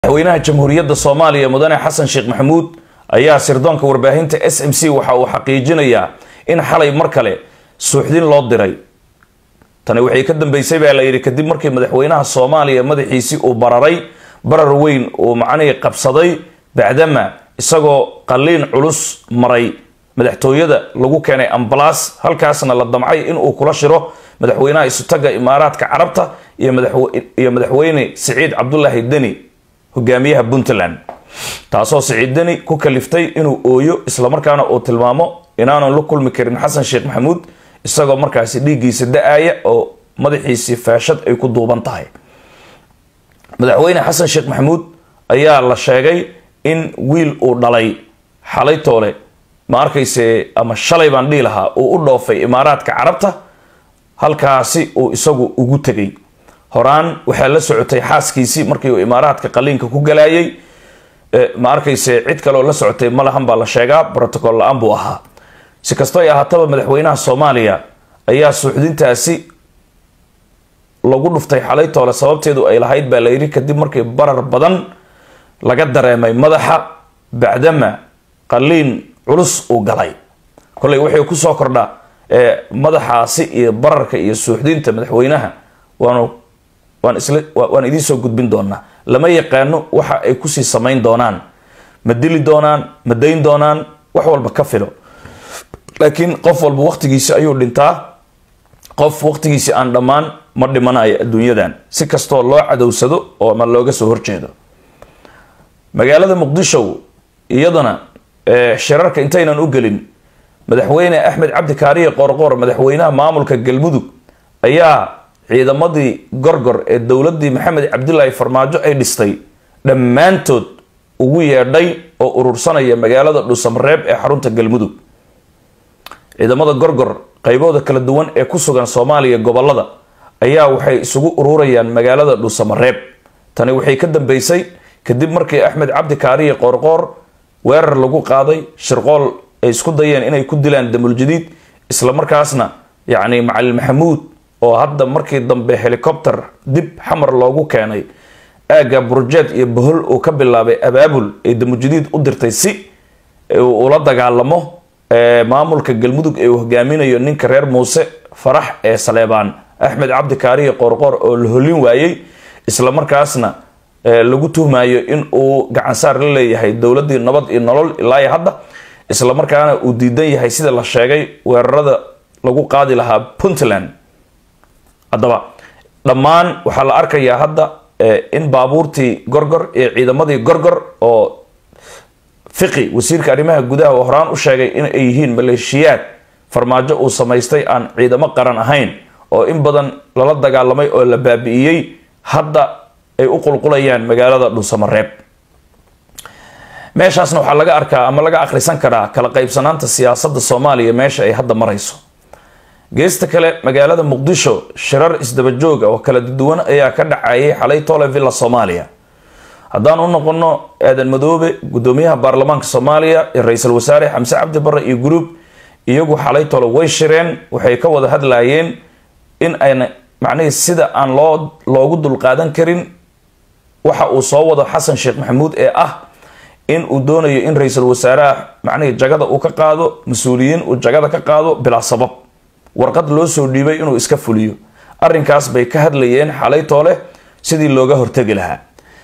madaxweynaha jamhuuriyadda soomaaliya mudane xasan sheekh maxamuud ayaa sirdoonka warbaahinta s m c waxa uu xaqiijinayaa in xalay mar kale suuxdin loo diray tani waxay ka dambeysay baa la yidhi kadib markii madaxweynaha soomaaliya madaxiisii uu bararay barar weyn uu macnihii qabsaday bacdama isagoo qaliin culus maray madaxtooyada lagu keenay ambalaas halkaasna la damcay inuu kula shiro madaxweynaha isutaga imaaraadka carabta iyo madaxweyne siciid cabdulaahi deni hogaamiyaha puntland taasoo siciid deni ku kaliftay inuu ooyo islamarkaana uu tilmaamo inaanan la kulmi karin xasan sheekh maxamuud isagoo markaasi dhiiggiisa da-aya oo madaxiisii faashad ay ku duuban tahay madaxweyne xasan sheekh maxamuud ayaa la sheegay in wiil uu dhalay xalay toole ma arkayse ama shalay baan dhihi lahaa uu u dhoofay imaaraadka carabta halkaasi uu isagu ugu tegay horaan waxaa la socotay xaaskiisii markii uu imaaraadka qaliinka ku galayay ma arkayse cid kaleoo la socotay malahan baa la sheegaa brotocool la-aan buu ahaa si kasto ay ahaataba madaxweynaha soomaaliya ayaa suuxdintaasi lagu dhuftay xalay toole sababteedu ay lahayd baa la yidhi kadib markii barar badan laga dareemay madaxa bacdama qaliin culus uu galay kolley waxay kusoo kordha madaxaasi iyo bararka iyo suuxdinta madaxweynaha waanu waan isla waan idiin soo gudbin doonaa lama yaqaano waxa ay kusii samayn doonaan ma dili doonaan ma dayn doonaan wax walba ka filo laakiin qof walba waqtigiisi ayuu dhintaa qof waqtigiisi aan dhammaan ma dhimanayo adduunyadan si kastoo loo cadowsado oo ma looga soo horjeedo magaalada muqdisho iyadana shirarka intaynan u gelin madaxweyne axmed cabdi kaariye qoorqoor madaxweynaha maamulka galmudug ayaa ciidamadii gorgor ee dowladii maxamed cabdilaahi farmaajo ay dhistay dhammaantood ugu yeedhay oo urursanaya magaalada dhuusamareeb ee xarunta galmudug ciidamada gorgor qaybooda kala duwan ee ku sugan soomaaliya gobolada ayaa waxay isugu ururayaan magaalada dhuusamareeb tani waxay ka dambeysay kadib markii axmed cabdi kaariye qoorqoor weerar lagu qaaday shirqool ay isku dayeen inay ku dilaan damuljadiid islamarkaasna yacni macalin maxamuud oo hadda markii dambe helicopter dib xamar loogu keenay aagga burjeed iyo bohol uu ka bilaabay abaabul ay damuljadiid u dirtay si ula dagaalamo maamulka galmudug ee uu hogaaminayo ninka reer muuse farax ee saleebaan axmed cabdi kaariye qoorqoor oo la holin waayey islamarkaasna lagu tuhmayo in uu gacansaar la leeyahay dowladii nabad iyo nolol ilaa hadda islamarkaana uu diidan yahay sida la sheegay weerarada lagu qaadi lahaa puntland haddaba dhammaan waxaa la arkayaa hadda in baabuurtii gorgor iyo ciidamadii gorgor oo fiqi wasiirka arrimaha gudaha oo horaan u sheegay in ay yihiin maleeshiyaad farmaajo uu samaystay aan ciidamo qaran ahayn oo in badan lala dagaalamay oo la baabi'iyey hadda ay u qulqulayaan magaalada dhuusamareeb meeshaasna waxaa laga arkaa ama laga akhrisan karaa kala qaybsanaanta siyaasadda soomaaliya meesha ay hadda marayso geesta kale magaalada muqdisho shirar isdabajooga oo kala duwan ayaa ka dhacayay xalay tole villa soomaaliya haddaan u noqono aadan madoobe gudoomiyaha baarlamaanka soomaaliya iyo ra-iisul wasaare xamse cabdi barre iyo gruub iyagu xalay tole way shireen waxay ka wada hadlayeen in ayna macnihii sida aan loo loogu dulqaadan karin waxa uu soo wado xasan sheekh maxamuud ee ah in uu doonayo in ra-iisul wasaaraha macnihii jagada uu ka qaado mas-uuliyiin uu jagada ka qaado bilaa sabab warqad loo soo dhiibay inuu iska fuliyo arrinkaas bay ka hadlayeen xalay toole sidii looga hortegi lahaa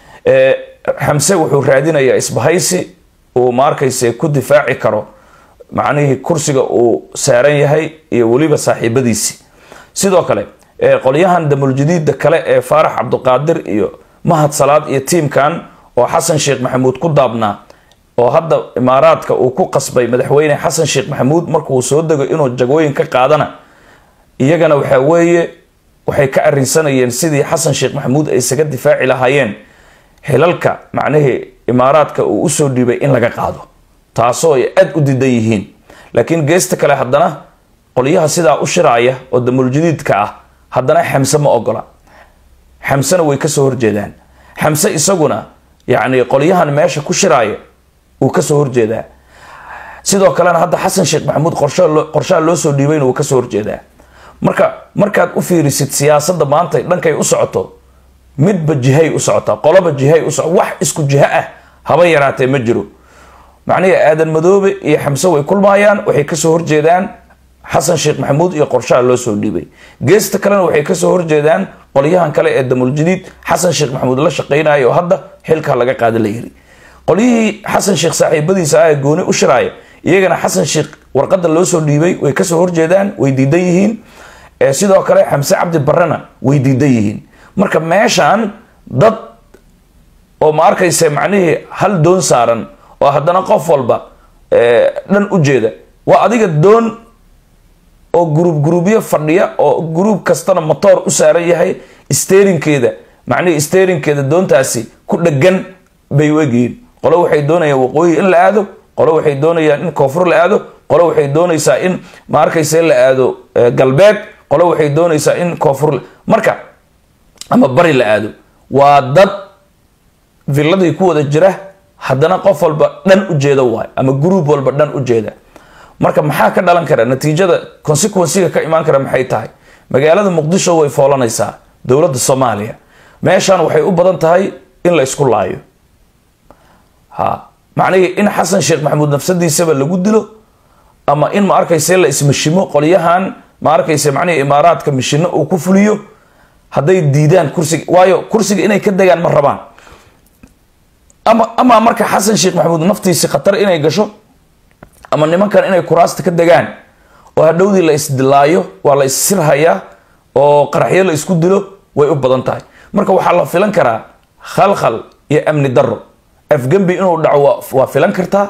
xamse wuxuu raadinayaa isbahaysi uu ma arkayse ku difaaci karo macnihii kursiga uu saaran yahay iyo weliba saaxiibadiisi sidoo kale qolyahan damuljadiida kale ee faarax cabduqaadir iyo mahad salaad iyo tiimkan oo xasan sheekh maxamuud ku daabnaa oo hadda imaaraadka uu ku qasbay madaxweyne xasan sheekh maxamuud markuu soo dego inuu jagooyin ka qaadana iyagana waxaa weeye waxay ka arinsanayeen sidii xasan sheekh maxamuud ay isaga difaaci lahaayeen xilalka macnihii imaaraadka uu usoo dhiibay in laga qaado taasoo ay aada u diidan yihiin laakiin geesta kale haddana qolyaha sidaa u shiraaya oo damuljadiidka ah haddana xamse ma ogola xamsena way kasoo horjeedaan xamse isaguna yacni qolyahan meesha ku shiraaya wuu kasoo horjeedaa sidoo kalena hadda xasan sheekh maxamuud qorshaha loo soo dhiibayna wuu kasoo horjeedaa marka markaad u fiirisid siyaasadda maanta dhankay u socoto midba jihay u socotaa qoloba jihay u soco wax isku jiho ah haba yaraatee ma jiro macnihii aadan madoobe iyo xamse way kulmaayaan waxay kasoo horjeedaan xasan sheekh maxamuud iyo qorshaha loo soo dhiibay geesta kalena waxay kasoo horjeedaan qolyahan kale ee damuljadiid xasan sheekh maxamuud la shaqeynaya oo hadda xilka laga qaada la yiri qolyihii xasan sheekh saaxiibadiisa ah ee gooni u shiraaya iyagana xasan sheekh warqada loo soo dhiibay way kasoo horjeedaan way diidan yihiin sidoo kale xamse cabdi barrena way diidan yihiin marka meeshan dad oo ma arkaysa macnihii hal doon saaran oo haddana qof walba dhan u jeeda waa adiga doon oo gruub gruubyo fadhiya oo gruub kastana motoor u saaran yahay sterinkeeda macnihii sterinkeeda doontaasi ku dhegan bay u egyihiin qolo waxay doonayaan waqooyi in la aado qolo waxay doonayaan in koonfur la aado qolo waxay doonaysaa in ma arkaysa la aado galbeed qolo waxay doonaysaa in koonfur marka ama bari la aado waa dad villadii ku wada jira haddana qof walba dhan u jeeda waay ama gruub walba dhan u jeeda marka maxaa ka dhalan kara natiijada consequensiga ka imaan kara maxay tahay magaalada muqdisho way foolanaysaa dowladda soomaaliya meeshan waxay u badan tahay in la isku laayo ha macnihii in xasan sheekh maxamuud nafsadiisaba lagu dilo ama in ma arkayse la ismashimo qolyahan ma arkayse macnihii imaaraadka mishino uu ku fuliyo hadday diidaan kursiga waayo kursiga inay ka degaan ma rabaan ama ama marka xasan sheekh maxamuud naftiisi khatar inay gasho ama nimankan inay kuraasta ka degaan oo hadhowdii la isdilaayo waa la issirhayaa oo qaraxyo la isku dilo way u badan tahay marka waxaa la filan karaa khalkhal iyo amni daro afgembi inuu dhaco waa filan kartaa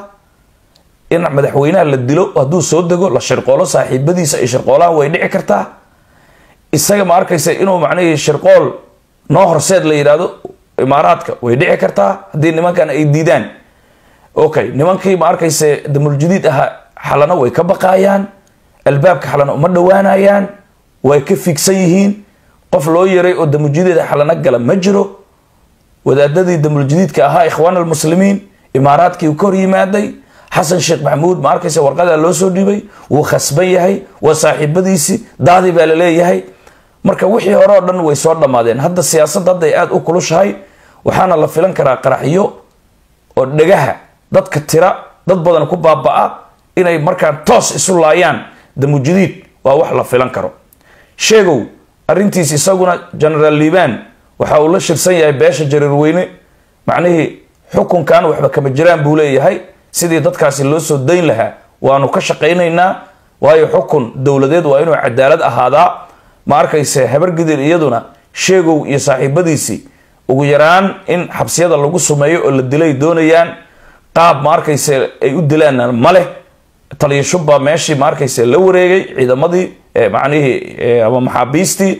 in madaxweynaha la dilo hadduu soo dego la shirqoolo saaxiibadiisa ay shirqoolaan way dhici kartaa isaga ma arkaysa inuu macnihii shirqool noo horseed la yidhaahdo imaaraadka way dhici kartaa haddii nimankan ay diidaan okay nimankii ma arkayse damuljadiid ahaa xalana way ka baqaayaan albaabka xalana uma dhowaanayaan way ka figsan yihiin qof loo yaray oo damuljadiid xalana gala ma jiro wadaadadii damuljadiidka ahaa ikhwaan almuslimiin imaaraadkii ka hor yimaaday xasan sheekh maxamuud ma arkayse warqadaa loo soo dhiibay wuu khasban yahay waa saaxiibadiisii daadi baa la leeyahay marka wixii hore oo dhan way soo dhammaadeen hadda siyaasadda hadday aada u kulushahay waxaana la filan karaa qaraxyo oo dhegaha dadka tira dad badan ku baaba-a inay markaan toos isu laayaan damujadiid waa wax la filan karo sheegow arrintiis isaguna genaraal liibaan waxa uu la shirsan yahay beesha jariirweyne macnihii xukunkan waxba kama jiraan buu leeyahay sidii dadkaasi loo soo dayn lahaa waanu ka shaqaynaynaa waayo xukun dowladeed waa inuu cadaalad ahaadaa ma arkayse habargidir iyaduna sheegow iyo saaxiibadiisii ugu yaraan in xabsiyada lagu sumeeyo oo la dilay doonayaan qaab ma arkayse ay u dilaanna ma leh taliya shubbaa meeshii ma arkayse la wareegay ciidamadii macnihii ama maxaabiistii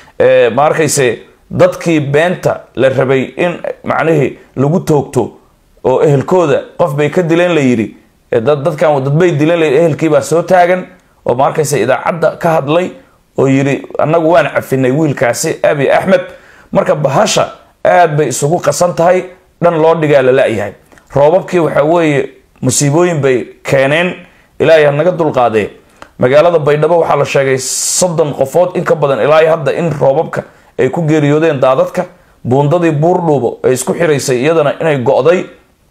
ma arkayse dadkii beenta la rabay in macnihii lagu toogto oo ehelkooda qof bay ka dileen la yidhi dadkan dadbay dileen la ehelkiibaa soo taagan oo ma arkayse idaacadda ka hadlay oo yidhi annagu waan cafinay wiilkaasi abi axmed marka bahasha aad bay isugu qasan tahay dhan loo dhigaa la la-yahay roobabkii waxaa weeye musiibooyin bay keeneen ilaahay hanaga dulqaadee magaalada baydhabo waxaa la sheegay soddon qofood in ka badan ilaa hadda in roobabka ay ku geeriyoodeen daadadka buundadii buurdhuubo ee isku xiraysay iyadana inay go-day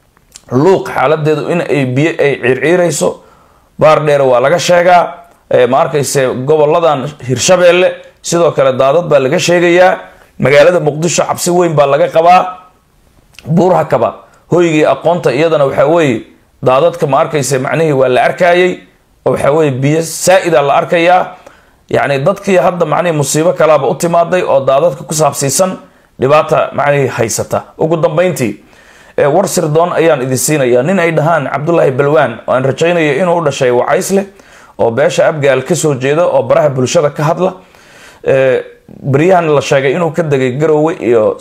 luuq xaaladeedu in ay biyo ay ciirciirayso baar dheere waa laga sheegaa ma arkayse goboladan hirshabeelle sidoo kale daadad baa laga sheegayaa magaalada muqdisho cabsi weyn baa laga qabaa buurhakaba hoygii aqoonta iyadana waxaa weeye daadadka ma arkayse macnihii waa la arkayay oo waxaa weye biyo saa-ida la arkayaa yacni dadkii hadda macnihii musiibo kalaaba u timaaday oo daadadka ku saabsiisan dhibaata macnihii haysata ugu dambeyntii war sirdoon ayaan idin siinayaa nin ay dhahaan cabdulaahi balwaan oo aan rajaynayo inuu u dhashay wacaysleh oo beesha abgaal kasoo jeeda oo baraha bulshada ka hadla beryahan la sheegay inuu ka degay garowe iyo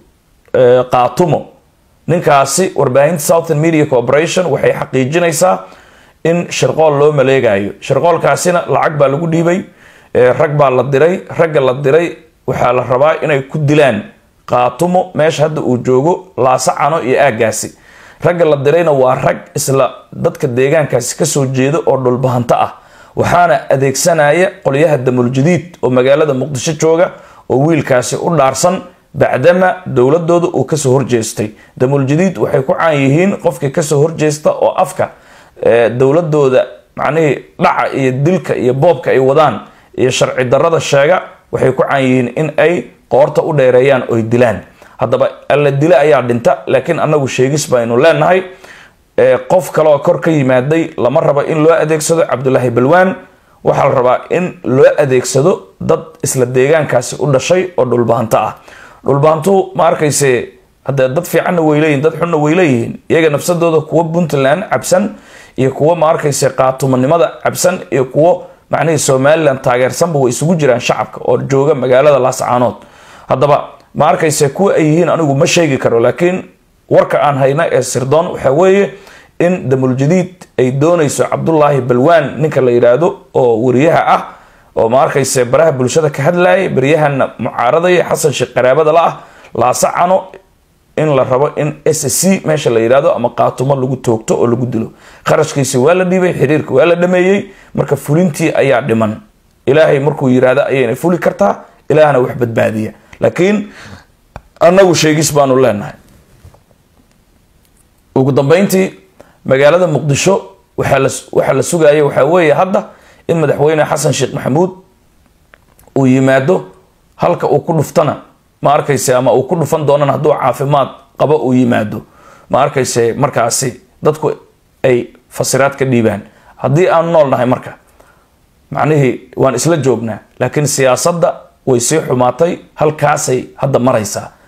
qaatumo ninkaasi warbaahinta southern media corporation waxay xaqiijinaysaa in shirqool loo maleegayo shirqoolkaasina lacag baa lagu dhiibay rag baa la diray ragga la diray waxaa la rabaa inay ku dilaan qaatumo meesha hadda uu joogo laasacano iyo aagaasi ragga la dirayna waa rag isla dadka deegaankaasi kasoo jeeda oo dhulbahanto ah waxaana adeegsanaya qolyaha damuljadiid oo magaalada muqdisho jooga oo wiilkaasi u dhaarsan bacdama dowladooda uu kasoo horjeestay damuuljadiid waxay ku caan yihiin qofkii kasoo horjeesta oo afka dowladooda macnihii dhaca iyo dilka iyo boobka ay wadaan iyo sharci darada sheega waxay ku caan yihiin in ay qoorta u dheereeyaan oy dilaan haddaba alla dila ayaa dhinta laakiin anagu sheegis baynu leenahay qof kaleoo kor ka yimaaday lama rabo in loo adeegsado cabdulaahi balwaan waxaa la rabaa in loo adeegsado dad isla deegaankaasi u dhashay oo dhulbahanto ah dhulbahantu ma arkayse hadee dad fiicanna way leeyihin dad xunna way leeyihiin iyaga nafsadooda kuwo puntland cabsan iyo kuwo ma arkayse qaatumanimada cabsan iyo kuwo macnihii somalilan taageersanba way isugu jiraan shacabka oo jooga magaalada laascaanood haddaba ma arkayse kuwa ay yihiin anigu ma sheegi karo laakiin warka aan hayna ee sirdoon waxaa weeye in damuljadiid ay doonayso cabdulaahi balwaan ninka la yidhaahdo oo wariyaha ah oo ma arkayse baraha bulshada ka hadlayay baryahana mucaaradaya xasan sheekh qaraabada la ah laasacano in la rabo in s c meesha la yidhahdo ama qaatumo lagu toogto oo lagu dilo kharashkiisi waa la dhiibay xiriirka waa la dhameeyey marka fulintii ayaa dhiman ilaahay markuu yidhaahdo ayayna fuli kartaa ilaahna wax badbaadiya laakiin annagu sheegis baanu leenahay ugu dambeyntii magaalada muqdisho waxaa la sugaya waxaa weeye hadda in madaxweyne xasan sheekh maxamuud uu yimaado halka uu ku dhuftana ma arkayse ama uu ku dhufan doonana hadduu caafimaad qabo uu yimaado ma arkayse markaasi dadku ay fasiraad ka dhiibaan haddii aan nool nahay marka macnihii waan isla joognaa laakiin siyaasadda way sii xumaatay halkaasay hadda maraysaa